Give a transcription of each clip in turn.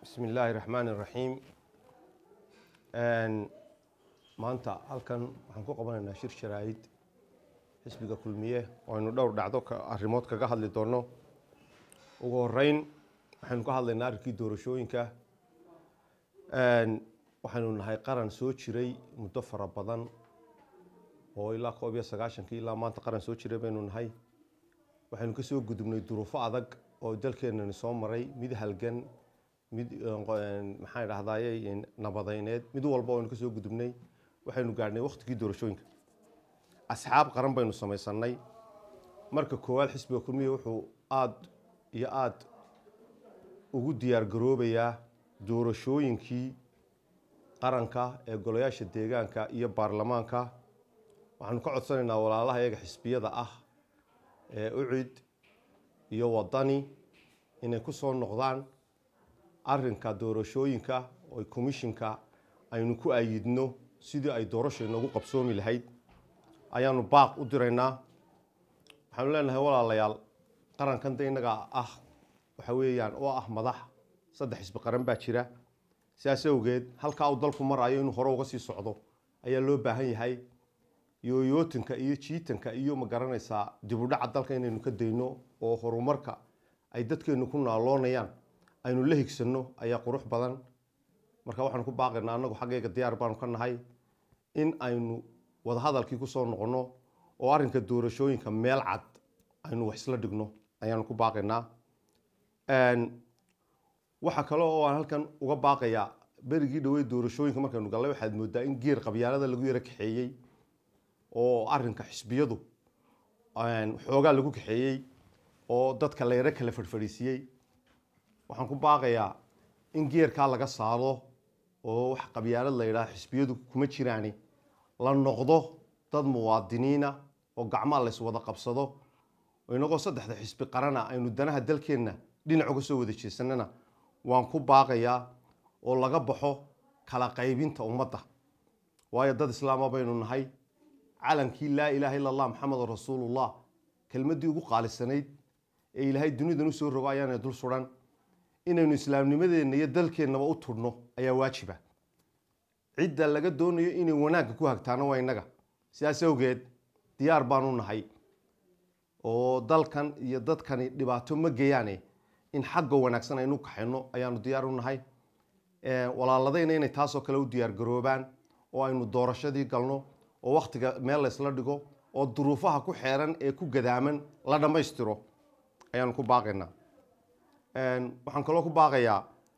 bismi illaahi raxmaan iraxiim maanta halkan waxaan ku qabanaynaa shir sharaa'id xisbiga kulmiye oo aynu dhowr dhacdo arrimood kaga hadli doonno ugu horeyn waxaynu ka hadlaynaa arrinkii doorashooyinka waxaynu nahay qaran soo jiray muddo fara badan oo ilaa koob iyo sagaashankii ilaa maanta qaran soo jiray baynu nahay waxaynu kasoo gudubnay duruufo adag oo dalkeenani soo maray mid halgan mid maxaan idhahdaye nabadayneed mid walba aynu kasoo gudubnay waxaynu gaadhnay waktigii doorashooyinka asxaab qaran baynu samaysanay marka koowaad xisbiga kulmiya wuxuu aada iyo aada ugu diyaar garoobayaa doorashooyinkii qaranka ee golayaasha deegaanka iyo baarlamaanka waxaanu ka codsanaynaa walaalaha iyaga xisbiyada ah ee ucid iyo wadani inay ku soo noqdaan arinka doorashooyinka oo commishinka aynu ku ayidno sidii ay doorasha inoogu qabsoomi lahayd ayaanu baaq u diraynaa waxaanu leenahay walaalayaal qarankan de innaga ah waxa weeyaan oo ah madax saddex xisbi qaran baa jira sidaas awgeed halkaa uu dalku marayo inuu hore uga sii socdo ayaa loo baahan yahay yooyootinka iyo jiitanka iyo ma garanaysaa dibudhaca dalka inaynu ka dayno oo horumarka ay dadkeenu ku naaloonayaan aynu la higsanno ayaa qurux badan marka waxaanu ku baaqaynaa annagu xaggayga diyaar baanu ka nahay in aynu wadahadalkii kusoo noqonno oo arrinka doorashooyinka meel cad aynu wax isla dhigno ayaanu ku baaqaynaa waxa kale oo aan halkan uga baaqayaa berigii dhawey doorashooyinka markaynu gallay waxaad moodaa in geer qabyaalada lagu yaro kaxeeyey oo arrinka xisbiyadu xoogaa lagu kaxeeyey oo dadka la yaro kala fadhfadhiisiyey waxaan ku baaqayaa in geerkaa laga saaro oo wax qabyaalad la yidhaha xisbiyadu kuma jiraani la noqdo dad muwaadiniina oo gacmaa lays wada qabsado inagoo saddexda xisbi qarana aynu danaha dalkeenna dhinac uga soo wada jeesanana waan ku baaqayaa oo laga baxo kala qaybinta ummadda waayo dad islaama baynu nahay calankii laa ilaaha illa allah maxamedun rasuulullah kelmaddii ugu qaalisanayd ee ilaahay dunidan usoo rogo ayaana dul suran inaynu islaamnimadeenna iyo dalkeennaba u tudhno ayaa waajiba cidda laga doonayo inay wanaagga ku hagtaano waa innaga sidaas awgeed diyaar baanu nahay oo dalkan iyo dadkani dhibaato ma geeyaane in xagga wanaagsan aynu kaxayno ayaanu diyaar u nahay walaaladayna inay taasoo kale u diyaar garoobaan oo aynu doorashadii galno oo wakhtiga meel laysla dhigo oo duruufaha ku xeeran ee ku gadaaman la dhammaystiro ayaanu ku baaqaynaa waxaan kaloo ku baaqayaa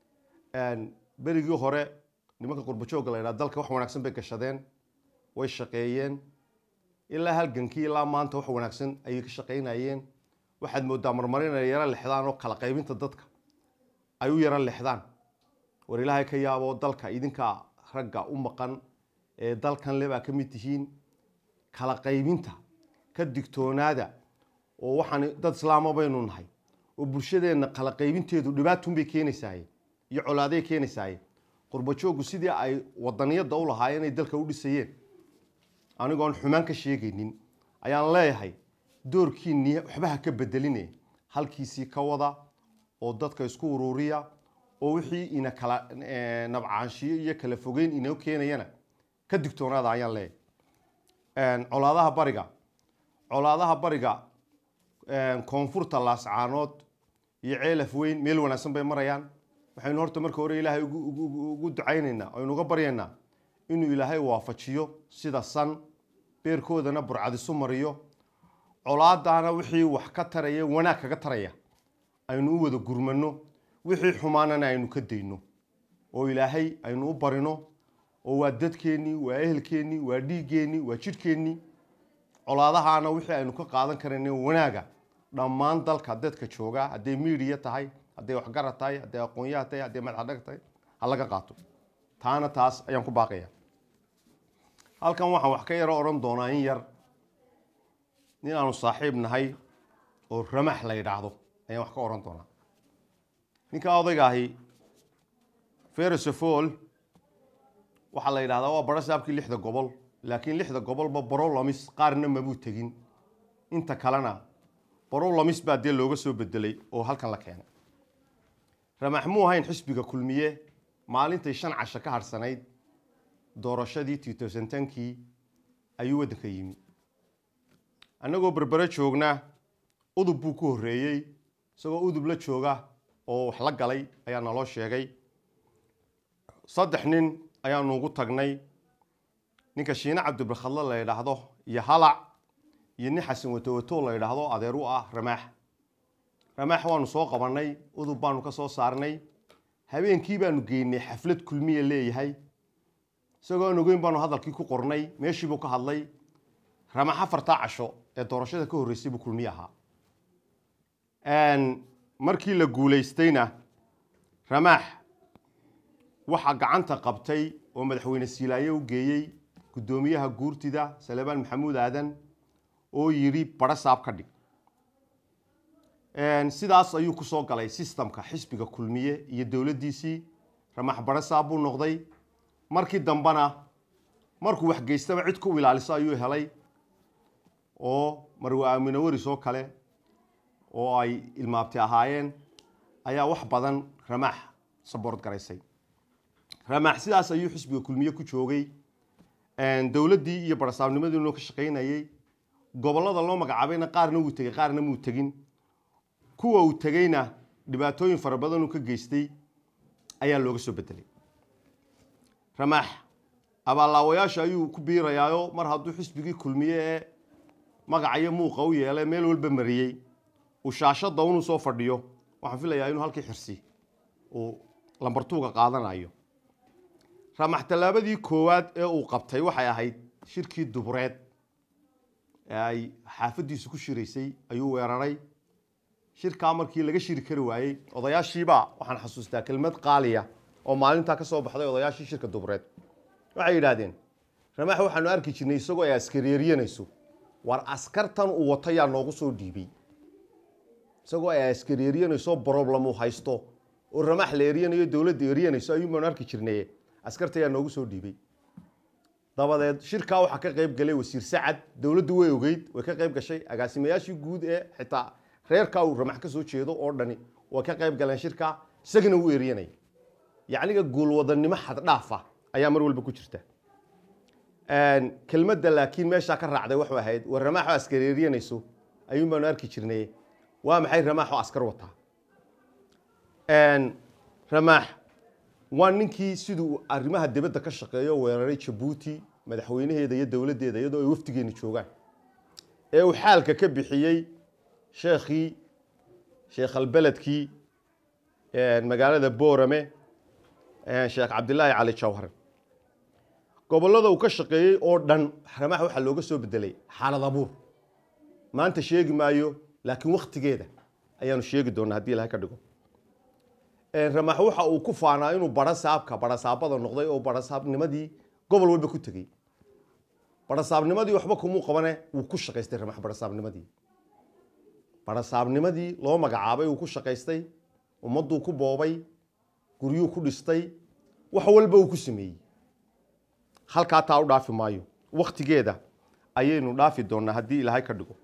berigii hore nimanka qurbajoogga la ydhaha dalka wax wanaagsan bay gashadeen way shaqeeyeen ilaa halgankii ilaa maanta wax wanaagsan ayay ka shaqaynayeen waxaad moodaa marmar inay yaro lexdaan oo kala qaybinta dadka ay u yaro lexdaan war ilaahay ka yaabo dalka idinkaa ragga u maqan ee dalkan lebaa ka mid tihiin kala qaybinta ka digtoonaada oo waxaan dad islaama baynu nahay oo bulshadeenna kala qaybinteedu dhibaatunbay keenaysaaye iyo colaaday keenaysaaye qurbajooggu sidii ay wadaniyadda u lahaayeen inay dalka u dhisayeen anigoon xumaan ka sheegaynin ayaan leeyahay doorkiinnii waxbaha ka bedeline halkiisii ka wada oo dadka isku uruuriya oo wixii ina kala nabcaanshiyo iyo kala fogeyn inoo keenayana ka digtoonaada ayaan leeyahay colaadaha bariga colaadaha bariga koonfurta laascaanood iyo ceelaf weyn meel wanaagsan bay marayaan waxaynu horta marka hore ilaahay ugu ducaynaynaa aynu uga baryaynaa inuu ilaahay waafajiyo sida san beerkoodana burcadisu mariyo colaadaana wixii wax ka taraya wanaag kaga taraya aynu u wada gurmano wixii xumaanana aynu ka dayno oo ilaahay aynu u barino oo waa dadkeennii waa ehelkeennii waa dhiiggeenii waa jidhkeennii colaadahaana wixii aynu ka qaadan karayna wanaaga dhammaan dalka dadka jooga hadday miidiya tahay hadday waxgarad tahay hadday aqoonyaha tahay hadday madaxdhag tahay ha laga qaato taana taas ayaan ku baaqaya halkan waxaan wax ka yaro odhan doonaa in yar nin aanu saaxiib nahay oo ramax la yidhaahdo ayaan wax ka odhan doonaa ninka odayga ahi ferisofol waxaa la yidhahdaa waa baro saabkii lixda gobol laakiin lixda gobolba baro lamis qaarna mabuu tegin inta kalena baro lamis baa dee looga soo bedelay oo halkan la keenay ramax muu ahayn xisbiga kulmiye maalintay shan casho ka harhsanayd doorashadii kii ayuu waddanka yimi annagoo berbere joogna udub buu ku horreeyey isagoo udub la jooga oo wax la galay ayaa naloo sheegay saddex nin ayaanu ugu tagnay ninka shiine cabdibarkhadle la yidhaahdo iyo halac iyo nin xasan watowato la yidhaahdo adeer u ah ramaax ramaax waanu soo qabannay udub baanu ka soo saarnay habeenkii baanu geynay xaflad kulmiya leeyahay isagoo aan ogeyn baanu hadalkii ku qornay meeshii buu ka hadlay ramax afartaa casho ee doorashada ka horreysay buu kulmiye ahaa markii la guulaystayna ramaax waxaa gacanta qabtay oo madaxweyne siilaaye u geeyey guddoomiyaha guurtida salebaan maxamuud aadan oo yidhi badho saab ka dhig sidaas ayuu ku soo galay sistamka xisbiga kulmiye iyo dowladdiisii ramax badho saab buu noqday markii dambena markuu waxgeystaba cid ku ilaaliso ayuu helay oo marwe aamine waris oo kale oo ay ilmaabti ahaayeen ayaa wax badan ramaax saboort garaysay ramaax sidaas ayuu xisbiga kulmiye ku joogay dowladdii iyo barasaabnimadiinoo ka shaqaynayey gobollada loo magacaabayna qaarna wuu tegey qaarna muu tegin kuwa uu tegeyna dhibaatooyin fara badan uu ka geystay ayaa looga soo bedelay ramaax abaallaawayaasha ayuu ku biirayaayo mar hadduu xisbigii kulmiye ee magacayo muuqa u yeelay meel walba mariyey uu shaashadda unuu soo fadhiyo waxaan filayaa inuu halkii xirsi uu lambartuuga qaadanayo ramax tallaabadii koowaad ee uu qabtay waxay ahayd shirkii dubureed ee ay xaafaddiisu ku shiraysay ayuu weeraray shirkaa markii laga shiri kari waayey odayaashiibaa waxaan xasuustaa kelmad qaaliya oo maalintaa ka soo baxday odayaashii shirka dubureed waxay yidhaahdeen ramaax waxaanu arki jirnay isagoo ay askareeriyanayso war askartan uu wato yaa noogu soo dhiibay isagoo ay askareeriyanayso broblem uu haysto oo ramaax la eriyanayo dowladda eriyanayso ayuun baanu arki jirnay askarta yaa noogu soo dhiibay dabadeed shirkaa waxaa ka qayb galay wasiir sacad dowladdu way ogeyd way ka qayb gashay agaasimayaashii guud ee xitaa reerkaa uu ramax ka soo jeedo oo dhani way ka qayb galeen shirkaa isagana wuu eriyanay yacniga guulwadannimo xaddhaafa ayaa mar walba ku jirta kelmadda laakiin meeshaa ka raacday waxu ahayd war ramaaxoo askareeriyanayso ayuun baanu arki jirnay waa maxay ramaaxoo askar wataa ramaax waa ninkii siduu arrimaha dibadda ka shaqeeyo weeraray jabuuti madaxweynaheeda iyo dowladdeeda iyadoo ay wafdigeeni joogaan ee uu xaalka ka bixiyey sheekhii sheekhalbeledkii magaalada boorame sheekh cabdilaahi cali jawhar gobollada uu ka shaqeeyey oo dhan ramaax waxaa looga soo bedelay xaalad abuur maanta sheegi maayo laakiin wakhtigeeda ayaanu sheegi doonaa haddii ilahay ka dhigo ramaax waxa uu ku faanaa inuu barasaabka barasaabada noqday oo barasaabnimadii gobol walba ku tegey barasaabnimadii waxba kumuu qabane wuu ku shaqaystay ramax barasaabnimadii barasaabnimadii loo magacaabay uu ku shaqaystay ummadduu ku boobay guryuu ku dhistay wax walba uu ku sameeyey halkaa taa u dhaafi maayo wakhtigeeda ayaynu dhaafi doonaa haddii ilaahay ka dhigo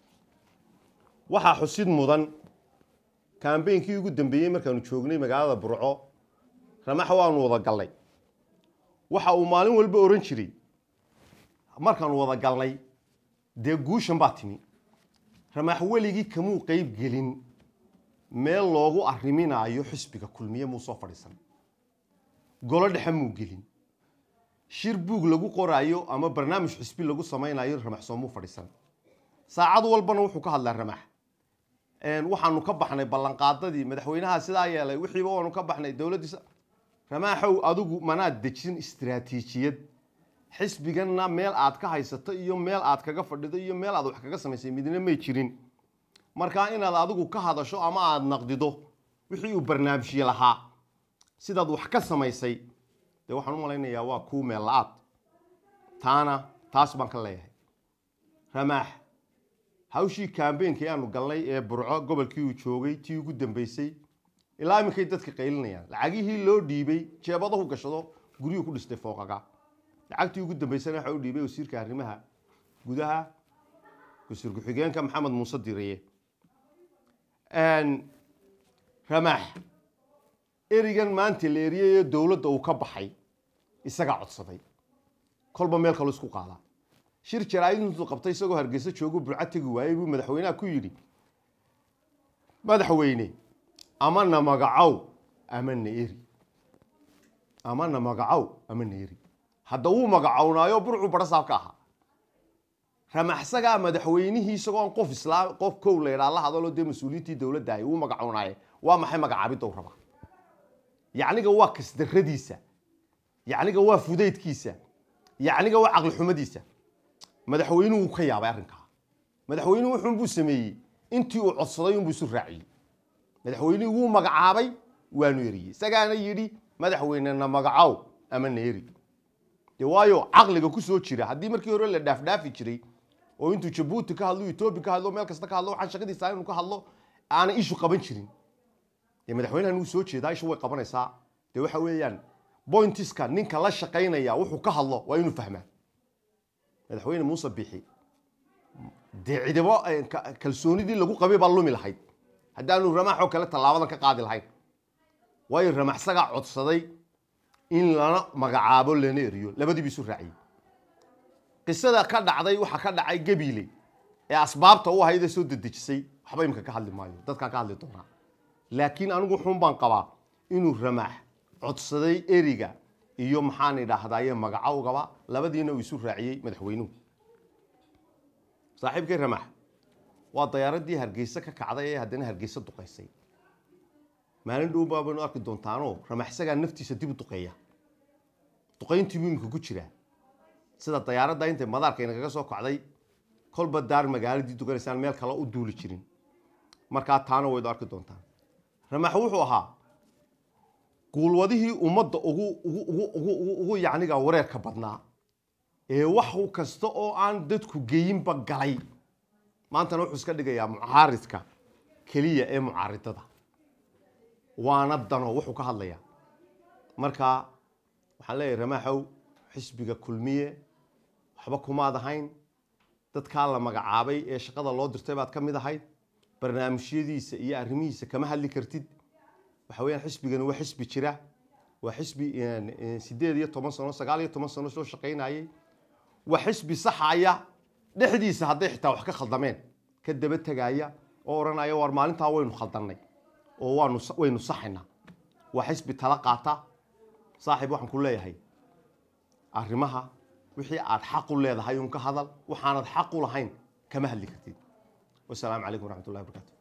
waxaa xusid mudan kambeynkii ugu dambeeyey markaanu joognay magaalada burco ramax waanu wada galnay waxa uu maalin walba ohan jiray markaanu wada galnay dee guushan baa timi ramax weligii kamuu qeyb gelin meel loogu arriminaayo xisbiga kulmiye muu soo fadhiisan golo dhexe muu gelin shir buug lagu qoraayo ama barnaamij xisbi lagu samaynayo ramax soomuu fadhiisan saacad walbana wuxuu ka hadlaa ramax waxaanu ka baxnay ballanqaadadii madaxweynaha sidaa yeelay wixiiba waanu ka baxnay dowladdiisa ramaaxow adigu manaad dejin istiraatiijiyad xisbiganna meel aad ka haysato iyo meel aad kaga fadhido iyo meel aad wax kaga samaysay midna may jirin markaa inaad adigu ka hadasho ama aada naqdido wixii uu barnaamijye lahaa sidaad wax ka samaysay dee waxaan u malaynayaa waa kuu meel la-aad taana taas baan ka leeyahay ramaax hawshii kambeynkii aanu galnay ee burco gobolkii uu joogay tii ugu dambeysay ilaa iminkay dadka qaylinayaan lacagihii loo dhiibay jeebadahu gashado guryuu ku dhistay fooqaga lacagtii ugu dambeysana waxa u dhiibay wasiirka arrimaha gudaha wasiir ku-xigeenka maxamed muuse diraye ramaax erigan maanta la eriyay ee dowladda uu ka baxay isagaa codsaday kolba meel kaloo isku qaadaa shir jaraa'id intuu qabtay isagoo hargeysa joogo burca tegi waayey buu madaxweynaha ku yidhi madaxweyne ama na magacow ama na eri ama na magacow ama na eri hadda wuu magacownaayo burcuu barasaab ka ahaa ramaxsagaa madaxweynihii isagoo aan qof islaam qof kow la yidhaa la hadaloo dee mas-uuliyiintii dowladda ahay wuu magacownaaye waa maxay magacaabidda u rabaa yacniga waa kasdarradiisa yacniga waa fudaydkiisa yacniga waa caqli xumadiisa madaxweynuhu wuu ka yaabay arrinkaa madaxweynuhu wuxuunbuu sameeyey intii uu codsaday unbuu isu raaciyey madaxweynihii wuu magacaabay waanu eriyey isagaana yidhi madaxweyne na magacow ama na eri dee waayo caqliga ku soo jira haddii markii hore la dhaafdhaafi jiray oo intuu jabuuti ka hadlo etoobiya ka hadlo meel kasta ka hadlo waxaan shaqadiisa inuu ka hadlo aanay ishu qaban jirin dee madaxweynahan wuu soo jeedaa ishu way qabanaysaa dee waxa weeyaan bointiska ninka la shaqaynaya wuxuu ka hadlo waa inuu fahmaa madaxweyne muuse bixi dee cidibo kalsoonidii lagu qabay baa lumi lahayd haddaanu ramaaxoo kale tallaabadan ka qaadi lahayn waayo ramaxsagaa codsaday in lana magacaabo lana eriyo labadiiba isu raaciyey qisada ka dhacday waxaa ka dhacay gabiile ee asbaabta u ahayd ee soo dedejisay waxba imika ka hadli maayo dadkaa ka hadli doonaa laakiin anigu xun baan qabaa inuu ramaax codsaday eriga iyo maxaan idhaahdaaye magacowgaba labadiina uu isu raaciyey madaxweynuhu saaxiibkay ramaax waa dayaaradii hargeysa ka kacday ee haddana hargeysa duqaysay maalin dhow baa baynu arki doontaanoo ramaxsagaa naftiisa dib u duqeeya duqayntii buu imika ku jiraa sida dayaaradda intay madaarka inagaga soo kacday kolba daar magaaladii duganaysaan meel kale u duuli jirin markaa taana waydu arki doontaan ramax wuxuu ahaa guulwadihii ummadda ugu ugu ugu ugu ugu ugu yacniga wareerka badnaa ee wax kasta oo aan dadku geyinba galay maantana wuxuu iska dhigayaa mucaaridka keliya ee mucaaridada waana dano wuxuu ka hadlayaa marka waxaan leeyahay ramaaxow xisbiga kulmiye waxba kumaad ahayn dadkaa la magacaabay ee shaqada loo dirtay baad ka mid ahayd barnaamijyadiisa iyo arrimihiisa kama hadli kartid waxa weeyaan xisbigani waa xisbi jira waa xisbi sideed iyo toban sano sagaal iyo toban sano soo shaqaynayay waa xisbi saxaya dhexdiisa hadday xitaa wax ka khaldameen ka daba tegaya oo odhanaya war maalintaa waynu khaldannay oo waanu waynu saxaynaa waa xisbi tala qaata saaxiib waxaan ku leeyahay arrimaha wixii aad xaq u leedahay un ka hadal waxaanad xaq u lahayn kama hadli kartid wasalaamu calaykum waraxmat ullahi wabarakatu